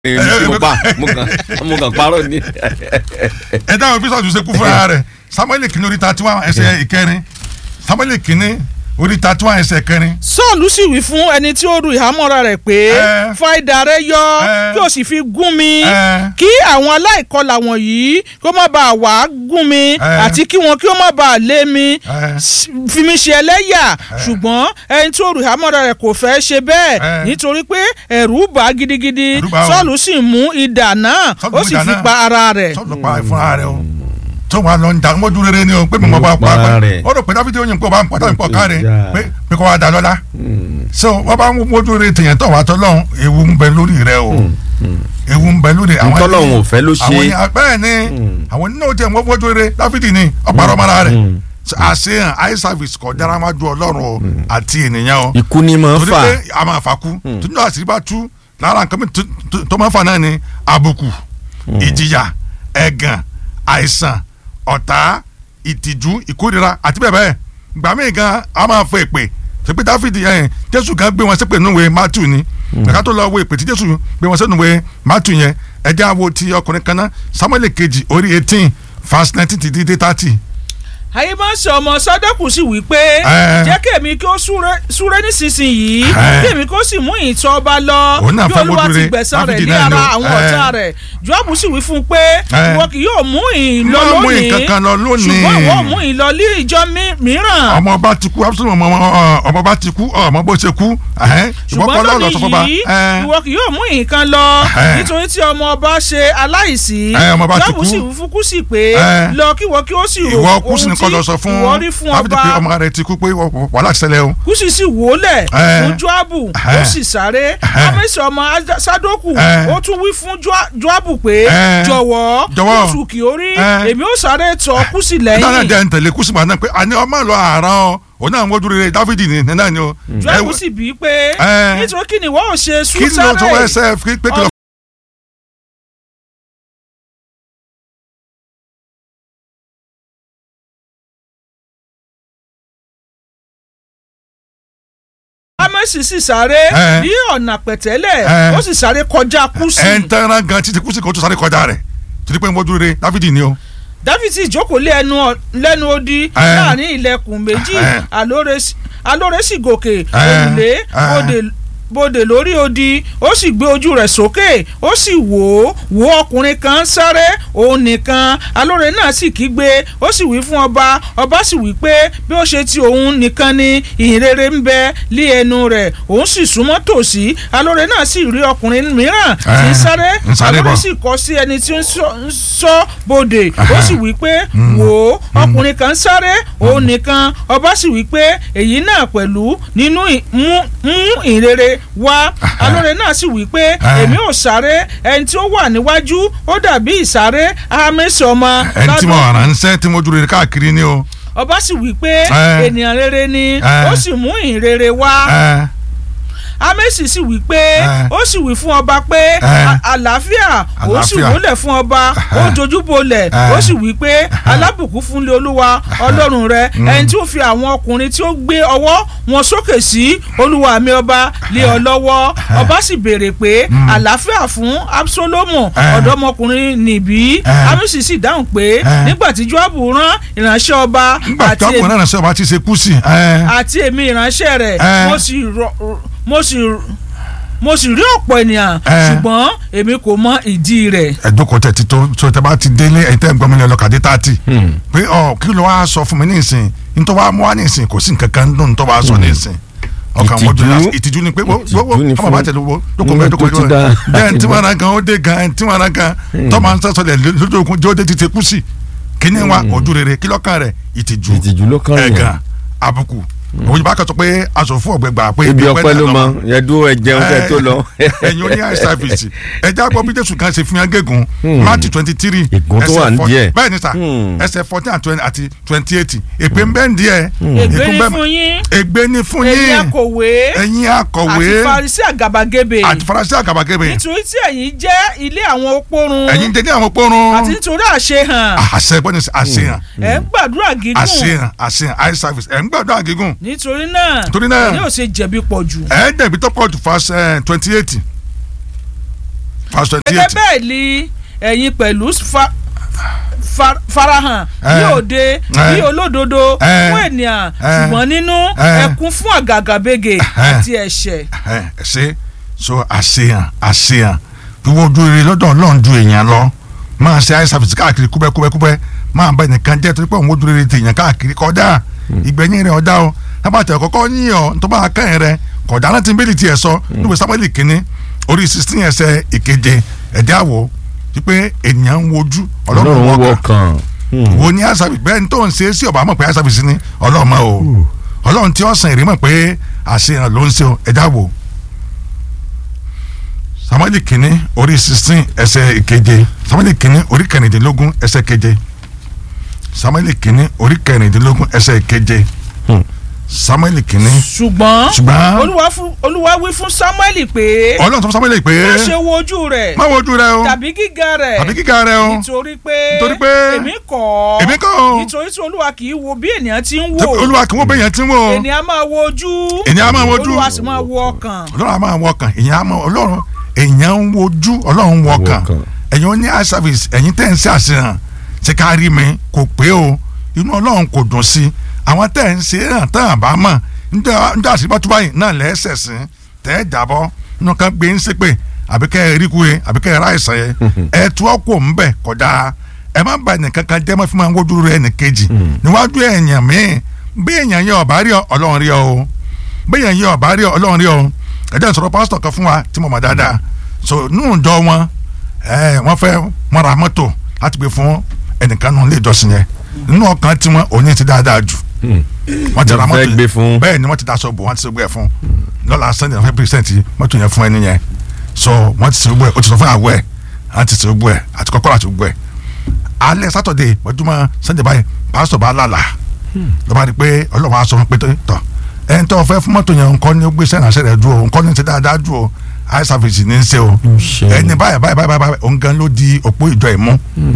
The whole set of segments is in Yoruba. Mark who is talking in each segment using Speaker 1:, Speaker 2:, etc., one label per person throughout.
Speaker 1: èmi mo pa mo kàn mo kàn parọ́ ni.
Speaker 2: ẹ dáhùn bí sọ́ọ̀tù ṣe kú fúnra rẹ̀ samuel kìíní orí thirty one ẹsẹ̀ ìkẹrin samuel kìíní orí thirty one ẹsẹ̀ kẹrin.
Speaker 3: sọ́ọ̀lù sì wí fún ẹni tí ó ru ìhámọ́ra rẹ̀ pé
Speaker 2: Ẹ.
Speaker 3: fa idà rẹ yọ
Speaker 2: Ẹ.
Speaker 3: kí o sì fi gún mi
Speaker 2: Ẹ.
Speaker 3: kí àwọn aláìkọlà wọ̀nyí kí ó má bàa wá gún mi
Speaker 2: Ẹ.
Speaker 3: àti kí wọn kí ó má bàa lé mi
Speaker 2: Ẹ.
Speaker 3: s- fi mi ṣe ẹlẹ́yà ṣùgbọ́n ẹni tí ó ru ìhámọ́ra rẹ̀ kò fẹ́ ṣe bẹ́ẹ̀
Speaker 2: Ẹ.
Speaker 3: nítorí pé ẹ̀rù bà á gidigidi
Speaker 2: Ẹ̀rù bà á o.
Speaker 3: sọ́ọ̀lù sì mú idà náà
Speaker 2: Sọ́ọ̀lù
Speaker 3: ó
Speaker 2: mú
Speaker 3: sì
Speaker 2: idà
Speaker 3: fi
Speaker 2: náà.
Speaker 3: pa ara rẹ̀
Speaker 2: sọ́ọ̀lù pa fúnra rẹ̀ o tó wà lọ ń da mọ́jú rere ni o pé mi mọ̀ bá pa
Speaker 1: Pa
Speaker 2: pa
Speaker 1: rẹ̀.
Speaker 2: ó rò pé dáfídì oyin kó bá ń pọ̀ táwọn ìpọ̀ ká rẹ̀
Speaker 1: Yeah.
Speaker 2: pé pé kó wá da lọ́la so wọ́n bá ń mójú rere tèèyàn tó wà tó lọ́hùn ewu ń bẹ lórí rẹ o ewu ń bẹ lórí àwọn
Speaker 1: Ntọ́lọ́hun ò fẹ́ ló ṣe.
Speaker 2: àwọn yẹn bẹ́ẹ̀ ni àwọn nínú tiẹ̀ wọ́n mójú rere dáfídì ni ọ̀pàrọ̀ mọ́ra rẹ̀ àṣehàn eye service kọ̀ dára má ju ọlọ́run o àti ènìyàn o
Speaker 1: ikú ni máa ń
Speaker 2: torí
Speaker 1: fà
Speaker 2: pé a máa fa kú tójú àṣírí bá tú lára nǹkan mi tó- tó- tó máa ń fa náà ni àbùkù ìjìyà ẹ̀gàn àìsàn ọ̀tá ìtìjú ìkórira àti bẹ́ẹ̀ bẹ́ẹ̀ gbà mí gan a máa fọ èpè ṣèpè dáfídì ẹ̀yìn jésù gan gbé wọn ṣépè núwèé matthew ni ẹ̀ka tó lọ wo èpè tí jésù gbé wọn sẹ́nuwèé matthew yẹn ẹ̀jẹ̀ àwo ti ọkùnrin kan náà samuel kejì orí eighteen verse nineteen ti di dé thirty.
Speaker 3: àyèmọ́sẹ̀ ọmọ sádọ́kù sì wí pé
Speaker 2: Ẹ.
Speaker 3: jẹ́ kèmi kí ó súré súré nísinsìnyí
Speaker 2: Ẹ.
Speaker 3: kèmi kó sì mú ìtọ́ ọba lọ
Speaker 2: Òun náà
Speaker 3: bí
Speaker 2: fẹ́
Speaker 3: olúwa
Speaker 2: mójú
Speaker 3: ti
Speaker 2: rere,
Speaker 3: gbẹ̀san rẹ̀
Speaker 2: Dáfídì
Speaker 3: ní
Speaker 2: náà ni
Speaker 3: ara
Speaker 2: o.
Speaker 3: àwọn
Speaker 2: Ẹ.
Speaker 3: ọ̀tá rẹ̀ joabu sì wí fún un pé
Speaker 2: Ẹ.
Speaker 3: ìwọ kì yóò mú ìyìn lọ
Speaker 2: Má mú
Speaker 3: lónìí
Speaker 2: nǹkan kan lọ lónìí.
Speaker 3: ṣùgbọ́n ìwọ mú ìyìn lọ ní ìjọ mi- mìíràn
Speaker 2: ọmọ ọba ti kú absolument ọmọ ọmọ- ọmọ ọba ti kú ọmọ bó ṣe kú ẹhẹn, ṣùgbọ́n
Speaker 3: ṣùgbọ́n
Speaker 2: kọ́ lọ́ọ̀lọ́
Speaker 3: lónìí
Speaker 2: sọ fọba
Speaker 3: yìí
Speaker 2: ẹhẹn,
Speaker 3: ìwọ kì yóò mú nǹkan lọ
Speaker 2: Ẹ.
Speaker 3: nítorí tí ọmọ ọba ṣe aláìsí
Speaker 2: Ẹ, ọmọ ọba ti
Speaker 3: joabu
Speaker 2: kú.
Speaker 3: sì wí fún kúsì pé
Speaker 2: Ẹ.
Speaker 3: lọ kí ìwọ kí ó sì rò
Speaker 2: ìwọ kú sí
Speaker 3: ohun
Speaker 2: ni kọ́
Speaker 3: tí
Speaker 2: lọ sọ fún
Speaker 3: ìwọ rí fún
Speaker 2: Dáfídì pé
Speaker 3: ọba
Speaker 2: ọmọ rẹ ti kú pé wàhálà ti ṣẹlẹ̀ o
Speaker 3: kùsì sì wólẹ̀
Speaker 2: Ẹ.
Speaker 3: fún joabu ó
Speaker 2: Ẹ.
Speaker 3: sì sáré
Speaker 2: Ẹ.
Speaker 3: amẹ́sì ọmọ Ada- sadoku
Speaker 2: Ẹ.
Speaker 3: ó tún wí fún Joa- joabu pé
Speaker 2: Ẹ.
Speaker 3: jọ̀wọ́
Speaker 2: Jọ̀wọ́.
Speaker 3: kùsù kì ó rí
Speaker 2: Ẹ.
Speaker 3: èmi ó sáré tọ̀ kùsì
Speaker 2: náà
Speaker 3: lẹ́yìn
Speaker 2: jẹ́ ntẹ̀lé kú sí màá náà pé àní ọmọ lọ àárọ̀ ọ òun náà mójú rere Dáfídì ni náà ni o
Speaker 3: joabu
Speaker 2: Ẹ-
Speaker 3: sì bí pé
Speaker 2: Ẹ.
Speaker 3: nítorí kí ni wọ́n ò ṣe
Speaker 2: kí
Speaker 3: sùn
Speaker 2: ló tó wá
Speaker 3: sáré
Speaker 2: ẹsẹ̀ fi pé kí lọ.
Speaker 3: amẹ́sì sì sáré
Speaker 2: Ẹ.
Speaker 3: ní ọ̀nà pẹ̀tẹ́lẹ̀
Speaker 2: Ẹ.
Speaker 3: ó sì sáré kọjá kùsì
Speaker 2: ẹ̀ ń tẹ́ran gan títí kú sí kó tó sáré kọjá rẹ̀ torí pé mójú rere Dáfídì ni o
Speaker 3: dáfídì jókòó lé ẹnu ọ- lẹ́nu odi
Speaker 2: Ẹ.
Speaker 3: láàrin ilẹ̀kùn méjì
Speaker 2: Ẹ.
Speaker 3: alóore sì- alóore sì gòkè
Speaker 2: Ẹ.
Speaker 3: òrùlé
Speaker 2: Ẹ.
Speaker 3: bòdè bòdè lórí odi ó sì gbé ojú rẹ̀ sókè ó sì wò ó wò ọkùnrin kan sáré òun nìkan alóore náà sì kígbe ó sì wí fún ọba ọba sì wí pé bí ó ṣe ti òun nìkan ni ìhìnrere ń bẹ lé ẹnu rẹ̀ òun sì súnmọ́ tòsí alóore náà sì rí ọkùnrin mìíràn tí ń
Speaker 2: Ẹ.
Speaker 3: sáré
Speaker 2: ń sáré
Speaker 3: alóore
Speaker 2: bọ̀.
Speaker 3: sì kọ sí ẹni tí ń sọ- ń sọ bòdè ó sì wí pé wò ó ọkùnrin kan sáré òun nìkan ọba sì wí pé èyí náà pẹ̀lú nínú ì- mú mú ìrere wá alóore náà sì wí pé èmi ò sáré ẹni tí ó wà níwájú ó dàbí ìsáré ahámẹ́sì ọmọ
Speaker 2: ẹni tí mo
Speaker 3: ládùn
Speaker 2: ránṣẹ́ tí mójú rere káàkiri ni o
Speaker 3: ọba sì wí pé
Speaker 2: Ẹ.
Speaker 3: ènìyàn rere ni
Speaker 2: Ẹ.
Speaker 3: ó sì mú ìrere wá
Speaker 2: ẹ
Speaker 3: amẹ́sì sì wí pé
Speaker 2: Ẹ.
Speaker 3: ó sì wí fún ọba pé
Speaker 2: Ẹ.
Speaker 3: "À- àlàáfíà ó sì
Speaker 2: Àlàáfíà.
Speaker 3: wólẹ̀ fún ọba ó
Speaker 2: Ẹ.
Speaker 3: dojúbolẹ̀
Speaker 2: Ẹ.
Speaker 3: ó sì wí pé alábùkún fúnlé olúwa ọlọ́run rẹ ẹni tí ó fi àwọn ọkùnrin tí ó gbé ọwọ́ wọn sókè sí olúwa mi ọba lé ọ lọ́wọ́ ọba sì béèrè pé àlàáfíà fún absalomu
Speaker 2: Ẹ.
Speaker 3: ọ̀dọ́mọkùnrin nìbí
Speaker 2: Ẹ.
Speaker 3: amẹ́sì sì dáhùn pé
Speaker 2: Ẹ.
Speaker 3: nígbà tí joabu rán ìránṣẹ́ ọba
Speaker 2: nígbà tí
Speaker 3: àti
Speaker 2: ọkùnrin náà ránṣẹ́ ọba ti ṣe kú sí ẹ
Speaker 3: àti èmi ìránṣẹ́ rẹ̀
Speaker 2: Ẹ.
Speaker 3: mo sì rọ mo sì mo sì rí ọ̀pọ̀ ènìyàn
Speaker 2: Ẹ.
Speaker 3: ṣùgbọ́n èmi kò mọ ìdí rẹ̀.
Speaker 2: ẹdókò tẹ ti tó tó tẹ bá ti délé ẹ̀yin tẹ ń gbọ́ mi ní ọlọ́kadé tààtì pé ọ kí ló wá sọ fún mi ní ìsìn nítorí wàá mú wá ní ìsìn kò sí nǹkan kan nínú nítorí wàá sọ ní ìsìn ọkàn
Speaker 1: Ìtìjú.
Speaker 2: mojú ní ìtìjú ni pé wo wo wo
Speaker 1: Ìtìjú ni
Speaker 2: ọmọ
Speaker 1: fún-
Speaker 2: bá tẹ̀lé wo dókò
Speaker 1: nígbà
Speaker 2: mẹ́
Speaker 1: tó
Speaker 2: dókò
Speaker 1: ti dá.
Speaker 2: bẹ́ẹ̀ tí wọ́n ra gan ó dé gan ẹ̀ tí wọ́n ra gan tọ́ máa ń sọ́sọ́lẹ̀ lójú okun jẹ́ ó dé ti ti kú sí kíní wa ojú rere kí lọ́kàn rẹ̀ ìtìjú
Speaker 1: ìtìjú ló kàn yẹn
Speaker 2: ẹ̀gàn àbùkù òun bá kàn sọ pé aṣọ fún ọ̀gbẹ́gbà pé
Speaker 1: ibi ọpẹ́ ló
Speaker 2: náà
Speaker 1: mọ
Speaker 2: lọ́mọ
Speaker 1: yẹn dúró ẹ jẹun kẹ tó lọ.
Speaker 2: ẹ̀yin oní eye service ẹja gbọ́ bí jésù kan ṣe fi hàn gégùn láti twenty three
Speaker 1: Ègún tó wà ní díẹ̀.
Speaker 2: bẹ́ẹ̀ ni sà
Speaker 1: Hmm.
Speaker 2: ẹsẹ̀ fourteen and twenty àti twenty eight èpè ń bẹ́ẹ̀ ń díẹ̀
Speaker 3: ègbé
Speaker 2: ègún
Speaker 3: ni
Speaker 2: bẹ́ẹ̀-
Speaker 3: fún yín
Speaker 2: ègbé ni fún
Speaker 3: ẹ̀yin
Speaker 2: yín
Speaker 3: akọ̀wé
Speaker 2: ẹ̀yin akọ̀wé
Speaker 3: àti farisi àgàbàgebè
Speaker 2: àti farasi àgàbàgebè
Speaker 3: nítorí tí ẹ̀yin jẹ́ ilé àwọn opórun
Speaker 2: ẹ̀yin jẹ́ ní àwọn pọ́nrún
Speaker 3: àti nítorí àṣehàn
Speaker 2: àṣẹ gbọ́dọ̀ sí àṣehàn
Speaker 3: ẹ̀ ń gbàdúrà gígùn
Speaker 2: àṣehàn àṣehàn eye service ẹ̀ ń gbàdúrà gígùn
Speaker 3: nítorí náà
Speaker 2: Torí náà-
Speaker 3: ẹ̀yin ò ṣe jẹ̀bi pọ̀ jù
Speaker 2: ẹ̀ dẹ̀bi tó pọ̀ jù fast twenty eight verse twenty
Speaker 3: gẹ́gẹ́
Speaker 2: eight
Speaker 3: bẹ́ẹ̀ ni ẹ̀yin pẹ̀lú fa- fa- farahàn
Speaker 2: Eh.
Speaker 3: ní òde
Speaker 2: Eh.
Speaker 3: ní olódodo
Speaker 2: Eh.
Speaker 3: fún ènìyàn
Speaker 2: Eh.
Speaker 3: ṣùgbọ́n nínú
Speaker 2: Eh.
Speaker 3: ẹkún fún àgàgàbègè àti ẹ̀ṣẹ̀.
Speaker 2: ẹ ẹ ṣe so àṣeyàn àṣeyàn wíwọ́ ojú rere lọ́dọ̀ ọlọ́run ju èèyàn lọ máa ṣe eye service káàkiri kúbẹ́kúbẹ́kúbẹ́ máa bá ẹnìkan jẹ́ torí pé òun ojú rere tèèyàn káàkiri kọjá ìgbẹ̀yìn rẹ̀ ọ̀dá o tábàtẹ̀ kọ́kọ́ yín ọ tó bá kẹ́yìn rẹ̀ kọjá náà ti ń bẹ́ẹ̀lì tiẹ̀ sọ níbi sábẹ́lì kínní orí sixteen ẹsẹ̀ ìkeje ẹ̀dá wò wípé ènìyàn ń wojú ọlọ́run
Speaker 1: ọlọ́run
Speaker 2: wọ̀
Speaker 1: wọ
Speaker 2: kàn
Speaker 1: kàn.
Speaker 2: wo ní eye service bẹ́ẹ̀ ni tó ń ṣe é sí ọ̀bá mọ̀ pé eye service ni ọlọ́run mọ̀ o ọlọ́run tí ó sàn èrè mọ̀ pé àṣeyàn ló ń ṣe o ẹ̀dá wò samuel kìíní orí sixteen ẹsẹ̀ ìkeje samuel kìíní orí kẹrìndínlógún ẹsẹ̀ keje samuel kìíní orí kẹrìndínlógún ẹsẹ̀ keje
Speaker 1: Hmm.
Speaker 2: samuel kìíní
Speaker 3: ṣùgbọ́n
Speaker 2: ṣùgbọ́n
Speaker 3: olúwa fún- olúwa wí fún samuel pé
Speaker 2: ọlọ́run tó fún samuel pé
Speaker 3: má ṣe wo ojú rẹ̀
Speaker 2: má wojú rẹ o
Speaker 3: tàbí gíga rẹ̀
Speaker 2: tàbí kíkà rẹ o
Speaker 3: nítorí pé
Speaker 2: Nítorí pé
Speaker 3: èmi kọ́
Speaker 2: èmi kọ́ o.
Speaker 3: nítorí tí olúwa kì í wo bí ènìyàn ti ń
Speaker 2: Tẹ́-
Speaker 3: wò
Speaker 2: olúwa kí wọ́n bẹ yẹn tí wọ́n o
Speaker 3: ènìyàn máa wo ojú
Speaker 2: Ènìyàn á máa wo ojú.
Speaker 3: olúwa sì máa wo ọkàn
Speaker 2: ọlọ́run a máa wọ ọkàn èyàn á máa ọlọ́run èyàn ń wojú ọlọ́run wọ ọkàn
Speaker 1: ọkàn.
Speaker 2: ẹ̀yin ó ní eye service ẹ̀yin tẹ́ ń ṣe àṣehàn ṣe ká rí mi kò pé o inú ọlọ́run kò dùn sí àwọn tẹ́ ń ṣe hàn tán àbá mọ̀ níjọ́ àṣírí bá túbọ̀ yìí náà lẹ́sẹ̀ sí tẹ́ ẹ jábọ́ nínú kan gbé ń ṣépè àbí kẹ́ ẹ rí kú ye àbí kẹ́ ẹ ráìsàn yẹ ẹ tú ọkọ̀ ń bẹ̀ kọjá ẹ má ba ẹnìkan kan jẹ́ mọ́ fún máa ń wojú rẹ̀ ẹnìkejì níwájú èèyàn míì bí èèyàn yẹn ọ̀bá rí ọ ọlọ́run rí ọ o bí èèyàn yẹn ọ̀bá rí ọ ọlọ́run rí ọ o ẹ̀jẹ̀ sọ̀rọ̀ pásítọ̀ kan fún wa tí mo mọ̀ dáadáa so nínú ìjọ wọn ẹ wọ́n fẹ́ wọ́n ra mọ́tò láti gbé fún ẹnìkan nínú ilé ìjọsìn yẹn nínú ọkàn tí wọ́n òní ti dáadáa jù wọ́n ti ra
Speaker 1: Wọ́n
Speaker 2: mọ́tò
Speaker 1: fẹ́ gbé fún.
Speaker 2: bẹ́ẹ̀ ni wọ́n ti daṣọ bò wọ́n ti ṣe gbé ẹ̀ fún lọ́la sunday wọ́n fẹ́ pírísẹ́ǹtì mọ́tò yẹn fún ẹni yẹn so wọ́n ti ṣe gbé ẹ̀ ó ti sọ fún àwọ̀ ẹ̀ wọ́n ti ṣe gbé ẹ̀ àti kọ́kọ́rọ́ àti gbé ẹ̀ alẹ́ sátọ̀dẹ̀ mọ́júmọ́ sunday báyìí pásítọ̀ bá lálà lọ́ba rí pé ọlọ́run á sọ fún pé tọ́ ẹni tó fẹ́ fún mọ́tò yẹn nǹkan ni ó gbé sẹ́yìn àṣẹ rẹ̀ dúró nǹkan ní ti dáadáa dúró eye service ní í ṣe o
Speaker 1: ṣe.
Speaker 2: ẹni báyìí báyìí báyìí báyìí òun gan ló di òpó ìjọ ìmú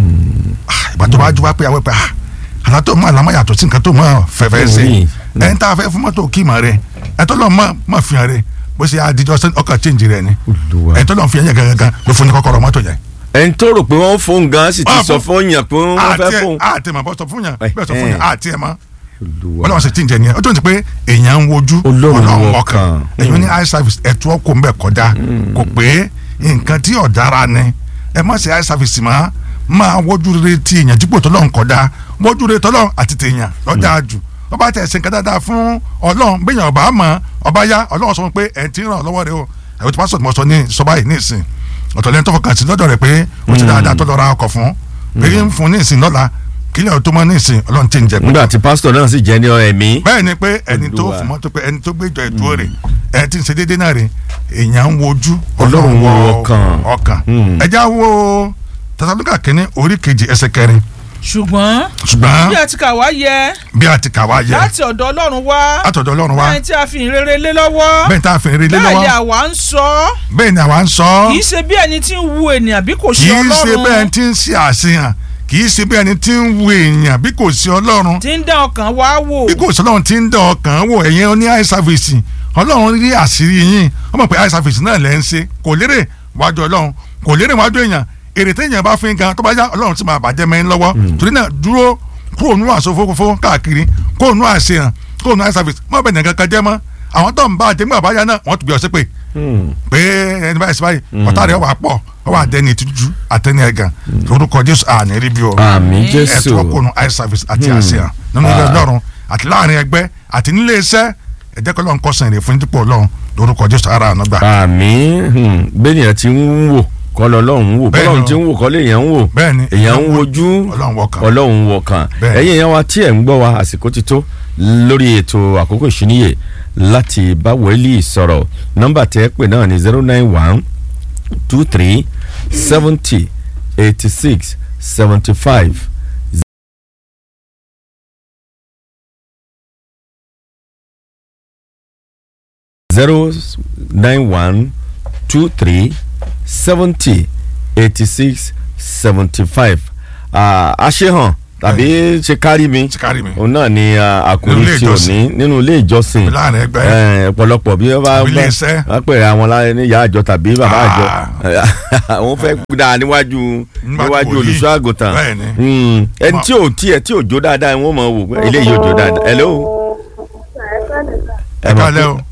Speaker 2: Ah, ìgbà tó bá jú wá pé àwọn pé ah àlá tó mọ àlámọ́ yàtọ̀ sí nǹkan tó mọ fẹ́fẹ́ ṣe
Speaker 1: Oui.
Speaker 2: ẹni tá a fẹ́ fún mọ́tò kí mọ̀ rẹ ẹ tó lọ mọ̀ mọ̀ fi hàn rẹ bó ṣe adijọ́ sẹ́ni ọkàn change rẹ ni
Speaker 1: Olúwa.
Speaker 2: ẹ tó lọ fi hàn yẹn gangan ló fún ní kọ́kọ́rọ́ mọ́tò yẹn.
Speaker 1: ẹni tó rò pé wọ́n fóun gan sì ti
Speaker 2: Wọ́n
Speaker 1: sọ
Speaker 2: fún-
Speaker 1: fún yàn pé wọ́n fẹ́
Speaker 2: àti ẹ
Speaker 1: fóun.
Speaker 2: àti ẹ mọ̀ bọ́ sọ fún yàn bẹ́ẹ̀ sọ fún yàn
Speaker 1: Eh.
Speaker 2: àti ẹ mọ̀
Speaker 1: Olúwa.
Speaker 2: wọ́n lọ́wọ́ ṣe change yẹn ó tó ń ti pé èèyàn ń wojú
Speaker 1: Ọlọ́run
Speaker 2: Ọlọ́run
Speaker 1: ọkàn.
Speaker 2: èèyàn ní eye service ẹ̀tú ọkọ̀ ń bẹ̀ kọjá kò pé nǹkan tí ọ̀dára ni ẹ má ṣe eye service mọ́ máa wojú rere ti èèyàn dípò tọ́lọ́run kọjá wojú rere tọ́lọ́run àti tèèyàn lọ́jà jù ọba tẹ̀ ṣe nǹkan dáadáa fún ọlọ́run bẹ́yàn ọba mọ̀ ọba yá ọlọ́run sọ pé ẹ̀ ti ràn ọ́ lọ́wọ́ rẹ o ẹ̀wọ̀n tí pásítọ̀ tí mo sọ ní sọ báyìí ní ìsìn ọ̀tọ̀ lẹ́ni tó fọkàn sí lọ́dọ̀ rẹ̀ pé ó ti dáadáa tó lọ ra ọkọ̀ fún pé ń fún ní ìsìn lọ́la kílẹ̀ tó mọ́ ní ìsìn ọlọ́run ti ń jẹ pé
Speaker 1: nígbà tí pásítọ̀ náà sì jẹ́ ní ẹ̀mí.
Speaker 2: bẹ́ẹ̀ ni pé ẹni tó
Speaker 1: Olúwa.
Speaker 2: fún mọ́tò pé ẹni tó gbé ìjọ ìdúró rẹ̀ ẹni tí ń ṣe déédéé náà rẹ̀ èèyàn ń wojú
Speaker 1: Ọlọ́run wo
Speaker 2: wo
Speaker 1: ọkàn.
Speaker 2: ọkàn
Speaker 1: Hmm.
Speaker 2: ẹja wo Tẹsalóníkà kínní orí kejì ẹsẹ̀ kẹrin
Speaker 3: ṣùgbọ́n
Speaker 2: ṣùgbọ́n
Speaker 3: bí a ti kà wá yẹ
Speaker 2: bí a ti kà wá yẹ
Speaker 3: láti ọ̀dọ̀ ọlọ́run wá
Speaker 2: látọ̀dọ̀ Ọlọ́run wa
Speaker 3: lẹ́yìn tí a fi ìrere lé lọ́wọ́
Speaker 2: bẹ́ẹ̀ tá a fi rí lé
Speaker 3: bẹ́ẹ̀ ni
Speaker 2: lọ́wọ́
Speaker 3: àwa ń sọ
Speaker 2: bẹ́ẹ̀ ni àwa ń sọ
Speaker 3: kì í ṣe bí ẹni tí ń wu ènìyàn bí kò
Speaker 2: kì
Speaker 3: ṣe
Speaker 2: í ṣe
Speaker 3: ọlọ́run
Speaker 2: bẹ́ẹ̀ tí ń ṣe àṣehàn kì í ṣe bẹ́ẹ̀ ni tí ń wo èèyàn bí kò sí Ọlọ́run
Speaker 3: tí ń dán ọkàn wá wò
Speaker 2: bí kò sí Ọlọ́run tí ń dán ọkàn wò ẹ̀yin ní eye service Ọlọ́run rí àṣírí yín wọ́n mọ̀ pé eye service náà lẹ́ ń ṣe kò lérè wájú Ọlọ́run kò lérè wájú èèyàn èrè téèyàn bá fi ń gan tó bá yá Ọlọ́run sì máa bàjẹ́ mẹ́rin lọ́wọ́ torí náà dúró kúrò nínú àsofófófó káàkiri kúrò nínú àṣehàn kúrò nínú eye service mọ́ bẹ̀ nìkan kan jẹ́ mọ́ àwọn tó ń bá àjẹmọ́ àbáyá náà wọ́n tún bí ọ sí pé pé ẹni báyìí sí báyìí ọ̀tá rẹ̀ wà pọ̀ ọ wà dẹni ìtújú àtẹni ẹ̀gàn orúkọ Jésù àní rí bí o
Speaker 1: àmì jésù.
Speaker 2: ẹtù ọkùnrin eye service àti àṣeyàn nínú ilé ọlọ́run àti láàrin ẹgbẹ́ àti nílé iṣẹ́ ẹ̀jẹ̀ kọ́ lọ́n kọ́sàn èrè fún dípò ọlọ́run lórúkọ Jésù ara àná gbà.
Speaker 1: àmì bẹ́ẹ̀ni ti ń wò kọ́ lọ́lọ́run wò
Speaker 2: Bẹ́ẹ̀
Speaker 1: bọ́lọ́run
Speaker 2: ni
Speaker 1: ti ń wò kọ́ lèèyàn ń wò
Speaker 2: bẹ́ẹ̀ni
Speaker 1: èèyàn ń wojú
Speaker 2: ọlọ́run wọkàn
Speaker 1: ọlọ́run wọ̀kan
Speaker 2: Bẹ́ẹ̀.
Speaker 1: ẹ̀yin èèyàn wa tí ẹ̀ ń gbọ́ wa àsìkò ti tó lórí ètò àkókò ìṣúníyè láti bá wẹ́lì sọ̀rọ̀ nọ́mbà tẹ́ ẹ pè náà ní zero nine one two three seventy eighty six seventy five zero nine one two three seventy eighty six seventy five àṣehàn tàbí ṣe kárí mi
Speaker 2: ṣe kárí mi
Speaker 1: òun náà ni ah, àkòrí
Speaker 2: Nínú ilé
Speaker 1: tí ò ní
Speaker 2: ìjọsìn.
Speaker 1: nínú ilé ìjọsìn
Speaker 2: láàrin ẹgbẹ́
Speaker 1: Eh, ọ̀pọ̀lọpọ̀ bí wọ́n bá
Speaker 2: Tàbí ilé iṣẹ́.
Speaker 1: wọ́n pèrè àwọn láyé ní ìyá àjọ tàbí bàbá àjọ
Speaker 2: Ah.
Speaker 1: àwọn fẹ́ dáa níwájú níwájú
Speaker 2: wòlíì.
Speaker 1: olùṣọ́ àgùntàn
Speaker 2: Bẹ́ẹ̀ni.
Speaker 1: Mm, ẹni tí ò tiẹ̀ tí ò jó dáadáa wọ́n mọ̀ wò pé eléyìí ò jó dáadáa hello.
Speaker 2: ẹ
Speaker 1: mọ̀
Speaker 2: kálẹ́
Speaker 1: pé-
Speaker 2: o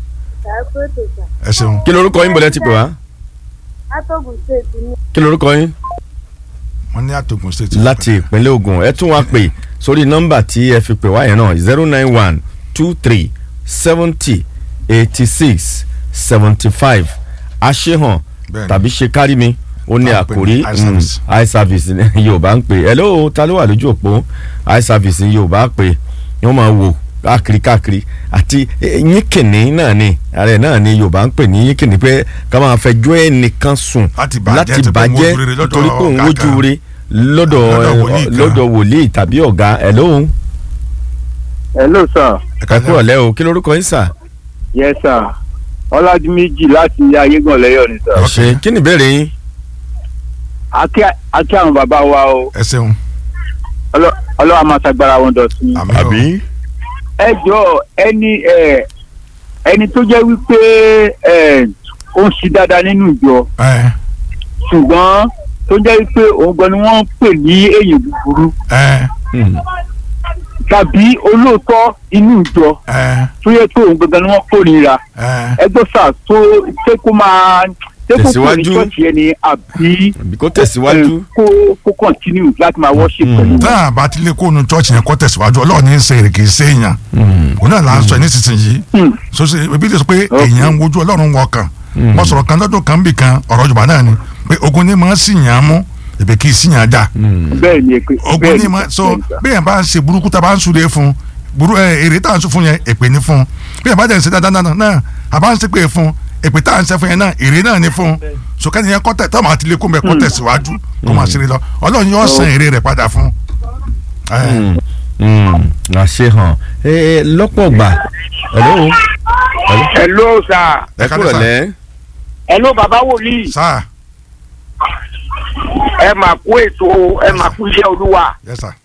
Speaker 2: ẹ ṣeun
Speaker 1: kí lorúkọ yín bọ̀lẹ́ ti pè wá
Speaker 4: Atọ́gùn ṣètì ní
Speaker 1: kí lorúkọ yín
Speaker 2: wọn ní àtògùn state
Speaker 1: láti ìpínlẹ̀ Ògùn ẹ tún wá pè sórí nọ́mbà tí ẹ fi pè wá yẹn náà zero nine one two three seventy eighty six seventy five àṣehàn
Speaker 2: Bẹ́ẹ̀ni.
Speaker 1: tàbí ṣe kárí mi ó ní
Speaker 2: Tá à ń pè
Speaker 1: àkórí
Speaker 2: ní eye service.
Speaker 1: mm, eye service ní Yorùbá ń pè hello ta ló wà lójú òpó eye service ní Yorùbá pè wọ́n máa wò káàkiri káàkiri àti eh, yínkìnní náà ni ààrẹ náà ni Yorùbá ń pè ní yínkìnní pé ká máa fẹjọ́ ẹnìkan sùn
Speaker 2: Láti bàjẹ́,
Speaker 1: láti
Speaker 2: tó pé òun
Speaker 1: bàjẹ́
Speaker 2: wojú rere lọ́dọ̀
Speaker 1: nítorí pé òun
Speaker 2: ọ̀gá
Speaker 1: wojú
Speaker 2: kan.
Speaker 1: re lọ́dọ̀
Speaker 2: Lọ́dọ̀ wòlíì kan.
Speaker 1: lọ́dọ̀ wòlíì tàbí ọ̀gá ẹ̀ lóhùn
Speaker 5: hello sir
Speaker 2: ẹ
Speaker 1: ẹ
Speaker 2: kálẹ́
Speaker 1: kúrò
Speaker 2: o
Speaker 1: lẹ́ o kí lorúkọ yín sà
Speaker 5: yes sir ọlájúméjì láti ayégàn lẹ́yọ̀ ni
Speaker 1: ẹ
Speaker 5: sir
Speaker 1: ṣe kí ni ìbéèrè yín
Speaker 5: akí akí àwọn bàbá wa o
Speaker 2: ẹ ṣeun
Speaker 5: Ọlọ́- ọlọ́wà máa ṣàgbára wọn dọ̀tun.
Speaker 2: àmì o
Speaker 5: ẹ jọ ẹni ẹ ẹni tó jẹ́ wípé ẹ ó ń ṣe dáadáa nínú ìjọ
Speaker 2: ẹ
Speaker 5: ṣùgbọ́n tó jẹ́ wípé òun gan ni wọ́n ń pè ní èyàn búburú
Speaker 2: ẹ
Speaker 1: Hmm.
Speaker 5: tàbí olóòótọ́ inú ìjọ
Speaker 2: ẹ
Speaker 5: tó yẹ pé òun gangan ni wọ́n kórìíra
Speaker 2: ẹ
Speaker 5: ẹgbẹ́ sà tó ṣé kó máa ṣé kó kúrò ní
Speaker 1: Tẹ̀síwájú.
Speaker 5: ṣọ́ọ̀ṣì ẹni àbí
Speaker 1: àbí kó tẹ̀síwájú
Speaker 5: ẹ, kó kó continue láti máa worship
Speaker 1: Mm.
Speaker 5: pẹ̀lú wọn.
Speaker 2: tá a bá ti lé kóònù church yẹn kọ́ tẹ̀síwájú ọlọ́run ní í ṣe èrè kì í ṣe èèyàn
Speaker 1: Hmm.
Speaker 2: òun náà là ń sọ nísinsìnyí
Speaker 5: Hmm.
Speaker 2: soso ebi lè sọ pé
Speaker 5: Okay.
Speaker 2: èèyàn ń wojú ọlọ́run wọ kan
Speaker 1: Hmm.
Speaker 2: wọ́n sọ̀rọ̀ kan lọ́dún kan bì kan ọ̀rọ̀ Yorùbá náà ni pé ogun ní máa ń sì yàn án mú èbè kì í sì yàn án dà
Speaker 1: Hmm.
Speaker 5: bẹ́ẹ̀ ni èpè
Speaker 2: ogun
Speaker 5: bẹ́ẹ̀
Speaker 2: ní
Speaker 5: ni
Speaker 2: máa
Speaker 5: sà,
Speaker 2: so
Speaker 5: bẹ́ẹ̀ ni sà.
Speaker 2: bí yẹn bá ń ṣe burúkú tá a bá ń súre fún burú ẹ èrè tá à ń sún fún yẹn èpè ní fún bí yẹn bá jẹ́ ń ṣe dáadáa náà náà a bá ń ṣe pé fún èpè tá à ń ṣe fún yẹn náà èrè náà ní fún so kẹ́ni yẹn kọ́tẹ̀ tó máa ti lé kó mẹ́ kọ́tẹ̀ síwájú kó máa ṣeré lọ ọlọ́run yóò san èrè rẹ̀ padà fún. ẹ
Speaker 1: Hmm. Hmm. àṣehàn ẹ lọ́pọ̀ gbà hello
Speaker 5: hello sir
Speaker 1: ẹ kúrò lẹ́
Speaker 5: hello bàbá wòlíì
Speaker 2: sáà
Speaker 5: ẹ máa kú ètò ẹ máa kú iṣẹ́ olúwa
Speaker 2: yẹ sà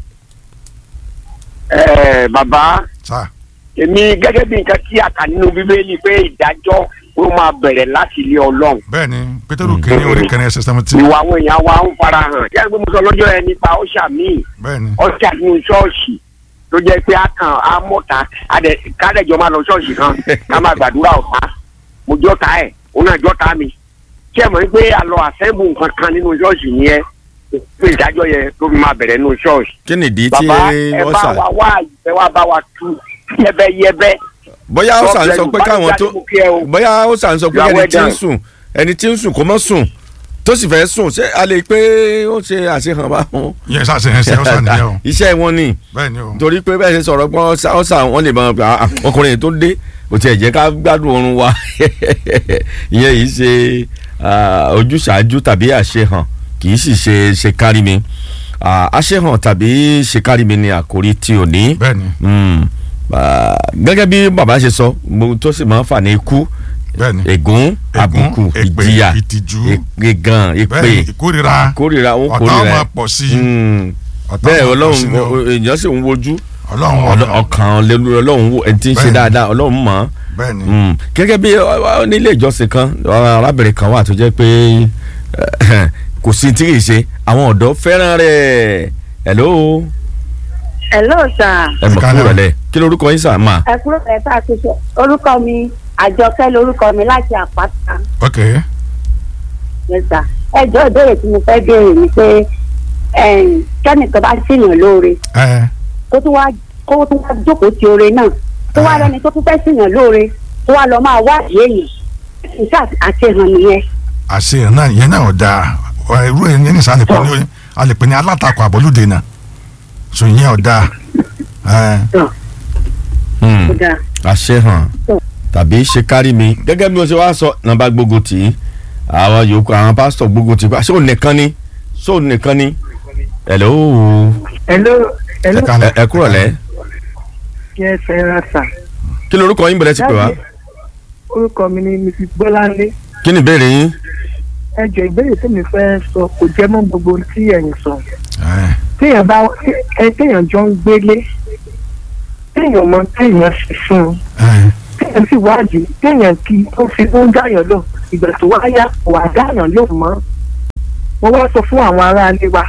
Speaker 5: ẹ bàbá
Speaker 2: sáà
Speaker 5: èmi gẹ́gẹ́ bí nǹkan tí a kà nínú bíbélì pé ìdájọ́ ó máa bẹ̀rẹ̀ láti ilé ọlọ́run
Speaker 2: bẹ́ẹ̀ ni pétérù kìíní orí kẹrin ẹsẹ̀ sẹ́mẹ́tì
Speaker 5: ìwà àwọn èèyàn wa ń fara hàn yẹ́n pé mo sọ lọ́jọ́ yẹn nípa ọ̀ṣà míì
Speaker 2: bẹ́ẹ̀ ni
Speaker 5: ọ̀ṣà nínú ṣọ́ọ̀ṣì tó jẹ́ pé a kàn á mọ̀ta kádẹ́jọ́ máa lọ ṣọ́ọ̀ṣì kan ká máa gbàdúrà ọ̀tá mo jọ́ta ẹ̀ òun náà jọ́ta mi kí ẹ mọ̀ pé a lọ àṣẹ́bù nǹkan kan nínú ṣọ́ọ̀ṣì yẹn pé ìdájọ́ yẹn tó fi máa bẹ̀rẹ̀ nínú ṣọ́ọ̀ṣì
Speaker 1: kí ni ìdí tí
Speaker 5: bàbá ẹ
Speaker 1: wọ́n
Speaker 5: bá
Speaker 1: sà
Speaker 5: wa wá ìfẹ́ wa bá wa tú yẹ́bẹ́yẹ́bẹ́
Speaker 1: bóyá ó sà ń sọ pé káwọn tó
Speaker 5: Báyìí jáde mo kí ẹ o.
Speaker 1: bóyá ó sà ń sọ pé
Speaker 5: You are
Speaker 1: ẹni tí ń
Speaker 5: well
Speaker 1: sùn ẹni tí ń sùn kó mọ́ sùn tó sì fẹ́ sùn ṣé a lè pé ó ṣe àṣehàn bá wọn.
Speaker 2: yẹn sá ṣe ẹsẹ̀ ọ̀sán nìyẹn o
Speaker 1: iṣẹ́ wọn ni
Speaker 2: bẹ́ẹ̀ ni o
Speaker 1: torí pé bẹ́ẹ̀ ṣe sọ̀rọ̀ pọ́n ọ̀sà wọn lè mọ ah, ah, ọkùnrin yìí tó dé kò tiẹ̀ jẹ́ ká gbádùn oorun wa ìyẹn yìí ṣe ah, ojúṣàájú tàbí àṣehàn kì í sì ṣe ṣe kárí mi Ah, àṣehàn tàbí ṣe kárí mi ni àkórí tí ò ní
Speaker 2: bẹ́ẹ̀ ni
Speaker 1: Mm. Ah, gẹ́gẹ́ bí bàbá ṣe sọ mo tó sì máa ń fà ní ikú
Speaker 2: bẹ́ẹ̀ ni
Speaker 1: ègún àbùkù
Speaker 2: èpè,
Speaker 1: ìjìyà
Speaker 2: ìtìjú,
Speaker 1: ìgàn
Speaker 2: bẹ́ẹ̀
Speaker 1: ìpè
Speaker 2: ni ìkórira
Speaker 1: kórìíra ó
Speaker 2: ọ̀tá
Speaker 1: kórìíra
Speaker 2: máa pọ̀ sí i
Speaker 1: Mm.
Speaker 2: ọ̀tá
Speaker 1: bẹ́ẹ̀
Speaker 2: máa pọ̀ sí
Speaker 1: ọlọ́run
Speaker 2: i o.
Speaker 1: èèyàn sì ń wojú
Speaker 2: ọlọ́run
Speaker 1: Ọlọ́-
Speaker 2: ọ̀dọ̀
Speaker 1: ọkàn lẹ́nu ọlọ́run wò ẹni tí ń ṣe
Speaker 2: Bẹ́ẹ̀ni.
Speaker 1: dáadáa ọlọ́run mọ̀
Speaker 2: bẹ́ẹ̀ ni
Speaker 1: ọ́n gẹ́gẹ́ bí ọ, ọ, nílé ìjọsìn kan ọ, arábìnrin kan wà tó jẹ́ pé eh, kò sí tí kì í ṣe àwọn ọ̀dọ́ fẹ́ràn rẹ̀ hello
Speaker 4: hello sir
Speaker 1: ẹ mọ̀
Speaker 2: Ẹ kálẹ̀
Speaker 1: kúrò
Speaker 2: o.
Speaker 1: lẹ̀ kí lorúkọ yín sà máa
Speaker 4: ẹ kúrò lẹ́tà àtúnṣe orúkọ mi àjọkẹ́ lorúkọ mi láti àpáta
Speaker 2: ok
Speaker 4: yes sir ẹ jọ ìbéèrè tí mo fẹ́ béèrè ni pé ẹ̀m, kẹ́nìkan bá ṣèyàn lóore
Speaker 2: ẹ
Speaker 4: kó tún wá kó tún wá jókòó ti oore náà tó wá lẹ́ni tó tún fẹ́ ṣèyàn lóore tó wá lọ máa wá èèyàn iṣẹ́ àṣehàn nìyẹn
Speaker 2: àṣeyàn náà yẹn náà ọ̀dà irú ẹ̀ yẹn nìsan àlepẹ́ ní àlepẹ́ ní alátakò àbọ̀lùdè náà so yẹn ọ̀dà ẹ
Speaker 1: Hmm.
Speaker 4: ó dáa
Speaker 1: àṣehàn tàbí ṣe kárí mi gẹ́gẹ́ bí mo ṣe wá sọ nàbà gbógun tì í àwọn yòókù àwọn pásítọ̀ gbógun tì í ṣé òun nìkan ni ṣé òun nìkan ni hello
Speaker 6: hello hello
Speaker 2: ẹ kálẹ̀.
Speaker 1: ẹ ẹ kúrò lẹ́
Speaker 6: yes ẹ ra sà
Speaker 1: kí lorúkọ yín bẹ̀rẹ̀ sí pé wá
Speaker 6: Dáàdi, orúkọ mi ni mrs bọ́láńlé
Speaker 1: kí ni ìbéèrè yín
Speaker 6: ẹ jọ ìbéèrè tí mi fẹ́ sọ kò jẹ́ mọ́ gbogbo ohun tí ẹ̀yin sọ
Speaker 2: ẹ
Speaker 6: téèyàn bá ẹ téèyàn jọ ń gbélé téèyàn mọ téèyàn sì fún un
Speaker 2: ẹ
Speaker 6: téèyàn sì wádìí téèyàn kí ó fi ó ń dáyàn lò ìgbà tó wá yá wà dáyàn lò mọ́ wọ́n wá sọ fún àwọn aráalé wa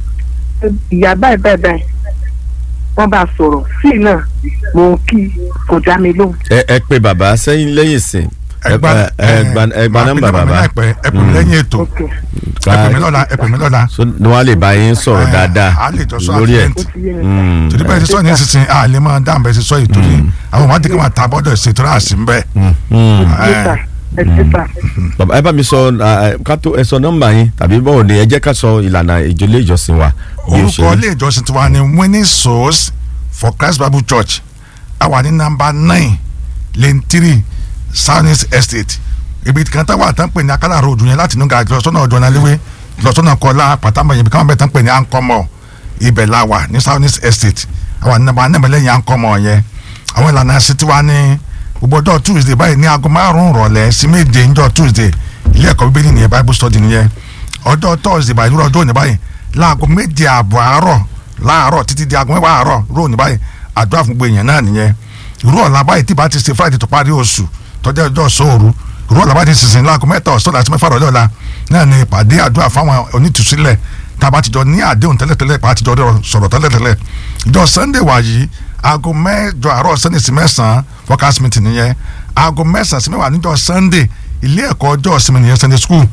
Speaker 6: ìyá báyìí báyìí báyìí wọ́n bá sọ̀rọ̀ sí i náà mò ń kí kò dá mi lóhùn.
Speaker 1: ẹ ẹ pé bàbá sẹ́yìn lẹ́yìn sìn ẹ
Speaker 2: ẹgbà
Speaker 1: ẹ gba ẹ gba nọ́mbà bàbá
Speaker 2: ẹ pè mí lẹ́yìn ètò
Speaker 6: ok
Speaker 2: ẹ pè mí lọ́la ẹ pè mí lọ́la
Speaker 1: so ni wọ́n á lè bá yín sọ̀rọ̀
Speaker 2: Eh,
Speaker 1: dáadáa
Speaker 2: a lè jọ sọ
Speaker 1: lórí ẹ̀.
Speaker 2: àtìlẹ́yìn.
Speaker 6: ó ti yé mi.
Speaker 1: Mm.
Speaker 2: torí bẹ́ẹ̀ ti sọ ní sísìn a lè máa dáhùn bẹ́ẹ̀ ti sọ yìí torí àwọn ọmọdé kan máa ta bọ́dọ̀ ṣètò àṣì ń bẹ́ẹ̀.
Speaker 1: Mm.
Speaker 6: ẹ sà ẹ ṣe sà.
Speaker 1: bàbá ẹ bá mi sọ ah, ká tó ẹ sọ nọ́mbà yín tàbí báwo ni ẹ jẹ́ ká sọ ìlànà ìjọlé ìjọsìn wa bí ó ṣe
Speaker 2: orúkọ
Speaker 1: rí.
Speaker 2: ilé ìjọsìn tiwa ni winning souls for christ bible church a wà ní nàmbà nine lane three southeast estate ibi kan tá wà tán pè ní akálà road yẹn láti nùgà lọ́sọ́nà ọ̀dọ́ náléwé lọ́sọ́nà kọlá pàtàkì ibi kan bẹ̀ tán pè ní ankọ́mọ̀ ibẹ̀ la wà ní southeast estate a wà ní nàmbà nine lẹ́yìn ankọ́mọ̀ yẹn àwọn ìlànà ẹ̀sìn tiwa ní gbogbo ọjọ́ tuesday báyìí ní aago márùn-ún rọ̀lẹ́ sí méje ńjọ́ tuesday ilé ẹ̀kọ́ bíbélì nìyẹn bible study nìyẹn ọjọ́ thursday báyìí lórí ọjọ́ òní báyìí láago méje ààbọ̀ àárọ̀ láàárọ̀ títí di aago mẹ́wàá àárọ̀ ró òní báyìí àdúrà fún gbogbo èèyàn náà nìyẹn irú ọ̀la báyìí tí bá ti ṣe friday tó parí oṣù tọ́jú ọjọ́ sóòru irú ọ̀la báyìí ti sísìn láago mẹ́ta ọ̀sán láti mẹ́fà rọ̀lẹ́ ọ̀la náà ni ìpàdé àdúrà fáwọn onítùsílẹ̀ tá a bá ti jọ ní àdéhùn tẹ́lẹ̀tẹ́lẹ̀ pa àtijọ́ sọ̀rọ̀ tẹ́lẹ̀tẹ́lẹ̀ ìjọ sunday wàyí aago mẹ́jọ àárọ̀ sunday sí mẹ́sàn-án workers meeting nìyẹn aago mẹ́sàn-án sí mẹ́wàá níjọ sunday ilé ẹ̀kọ́ ọjọ́ ìsinmi nìyẹn sunday school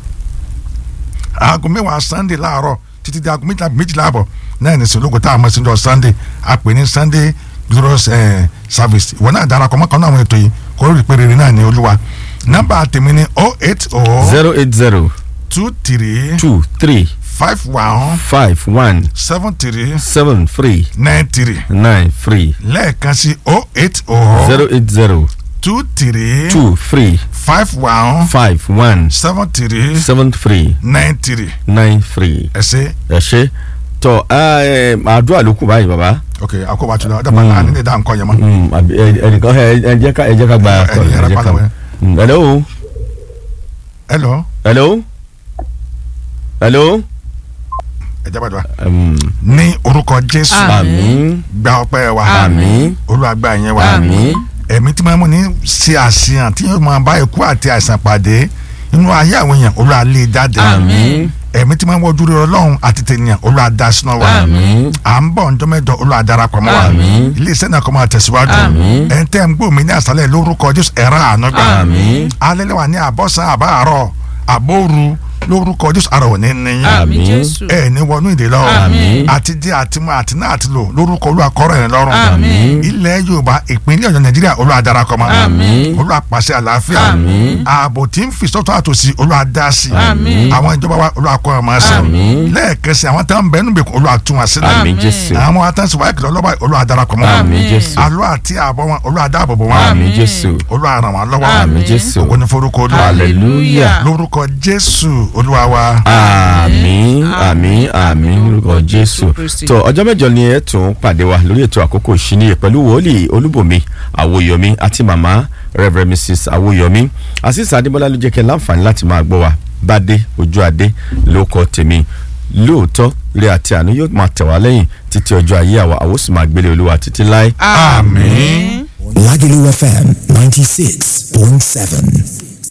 Speaker 2: aago mẹ́wàá sunday láàárọ̀ títí di aago méjìlá méjìlá àbọ̀ náà ní sèlógo tá a mọ̀ sí ọjọ́ sunday a pè ní sunday glorious eh, service ìwọ náà darapọ̀ mọ́ kan náà àwọn ètò yìí kó rí pé rere náà ní olúwa nọ́mbà tèmi ní oh eight oh
Speaker 1: zero eight zero
Speaker 2: two three
Speaker 1: two three
Speaker 2: five one
Speaker 1: five one
Speaker 2: seven three
Speaker 1: seven three
Speaker 2: nine three
Speaker 1: nine three
Speaker 2: lẹ́ẹ̀kan sí oh eight oh
Speaker 1: zero eight zero
Speaker 2: two three
Speaker 1: two three
Speaker 2: five one
Speaker 1: five one
Speaker 2: seven three
Speaker 1: seven three
Speaker 2: nine three
Speaker 1: nine three
Speaker 2: ẹ ṣe
Speaker 1: ẹ ṣe tọ ẹ àdúrà ló kù báyìí bàbá
Speaker 2: ok àkóbá tó lọ ọjọ́ bá náà nílé dáhùn kọ́ yẹn mọ́.
Speaker 1: Mm, àbí ẹ- ẹnìkan ẹ ẹ jẹ́ ká ẹ jẹ́ ká gba
Speaker 2: Ẹ-
Speaker 1: call,
Speaker 2: ẹni
Speaker 1: ẹ
Speaker 2: yẹra
Speaker 1: jẹ́ ká-
Speaker 2: pàlọ́ wẹ̀.
Speaker 1: Mm, hello
Speaker 2: hello
Speaker 1: hello hello
Speaker 2: ẹ jẹ́ bàdúrà.
Speaker 1: Um,
Speaker 2: ní orúkọ jésù
Speaker 1: àmín
Speaker 2: gba ọpẹ́ wa
Speaker 1: àmín
Speaker 2: olúwa gba ìyẹn wa
Speaker 1: àmín
Speaker 2: ẹ̀mí tí máa mú ní ṣe àṣeyàn tí yóò máa bá ikú àti àìsàn pàdé inú ayé àwọn èèyàn olúwa lè jáde
Speaker 1: àmín
Speaker 2: ẹ̀mí tí máa ń wọ́jú rere ọlọ́run àti tènìyàn olúwa dá sínú wa
Speaker 1: àmín
Speaker 2: à ń bọ̀ ǹjọ́ mẹ́jọ olúwa darapọ̀ mọ́ wa
Speaker 1: Àmín.
Speaker 2: ilé iṣẹ́ náà kọ́ máa tẹ̀síwájú
Speaker 1: Àmín.
Speaker 2: ẹ̀ ń tẹ́ ń gbọ́ mi ní àṣálẹ̀ lórúkọ jésù ẹ̀rọ àánú gbà
Speaker 1: àmín
Speaker 2: alẹ́ lẹ́wà ní àbọ̀sán àbáàrọ̀ àbóoru lórúkọ jésù àrò ní níyìn
Speaker 3: àmín
Speaker 1: Àmín.
Speaker 3: jésù
Speaker 2: ẹ ní wọnú ìdè lọ
Speaker 3: Àmín.
Speaker 2: àti jẹ àti mọ àti náà àti lò lórúkọ olúwa kọrọ ẹ lọ́rùn
Speaker 3: Àmín.
Speaker 2: ilẹ̀ yorùbá ìpínlẹ̀ ọ̀yọ́ nàìjíríà olúwa darapọ̀ mọ́
Speaker 3: Àmín.
Speaker 2: olúwa pàṣẹ àlàáfíà
Speaker 1: Àmín.
Speaker 2: ààbò tí ń fi sọ́tọ̀ àtòsí olúwa dá sí
Speaker 3: Àmín.
Speaker 2: àwọn ìjọba wa olúwa kọ́ ọ̀ máa sẹ́
Speaker 1: Àmín.
Speaker 2: lẹ́ẹ̀kẹsì àwọn tá ń bẹ nínú ìgbèkùn olúwa tún wá sílẹ̀
Speaker 1: àmín
Speaker 3: Àmín.
Speaker 1: jésù
Speaker 2: àwọn atẹ́síwá ìkìlọ̀ ọlọ́ba olúwa darapọ̀ mọ́
Speaker 1: àmín jésù
Speaker 2: àlọ́ àti àbọ̀ wọn olúwa dáàbò bò wọn
Speaker 1: àmín jésù
Speaker 2: olúwa ràn wọn lọ́wọ́
Speaker 1: àmín jésù
Speaker 2: ògo ní forúkọ olúwa
Speaker 1: hallelujah
Speaker 2: lórúkọ jésù olúwa wa.
Speaker 1: àmín àmín àmín lórúkọ jésù
Speaker 3: Kristi.
Speaker 1: tó ọjọ́ mẹ́jọ ni ẹ tún pàdé wa lórí ètò àkókò ìṣíníyè pẹ̀lú wòlíì olúbòmí àwòyọmí àti màmá reverend mrs àwòyọmí àṣìṣe adébọlá ló jẹ́ kẹ́ láǹfààní láti máa gbọ́ wa bádé ojú adé ló kọ́ tèmi lóòótọ́ ire àti àánú yóò máa tẹ̀ wá lẹ́yìn títí ọjọ́ ayé àwa àwọn sì máa gbélé olúwa títí láé.
Speaker 3: àmín.
Speaker 7: Lagelu FM 96.7.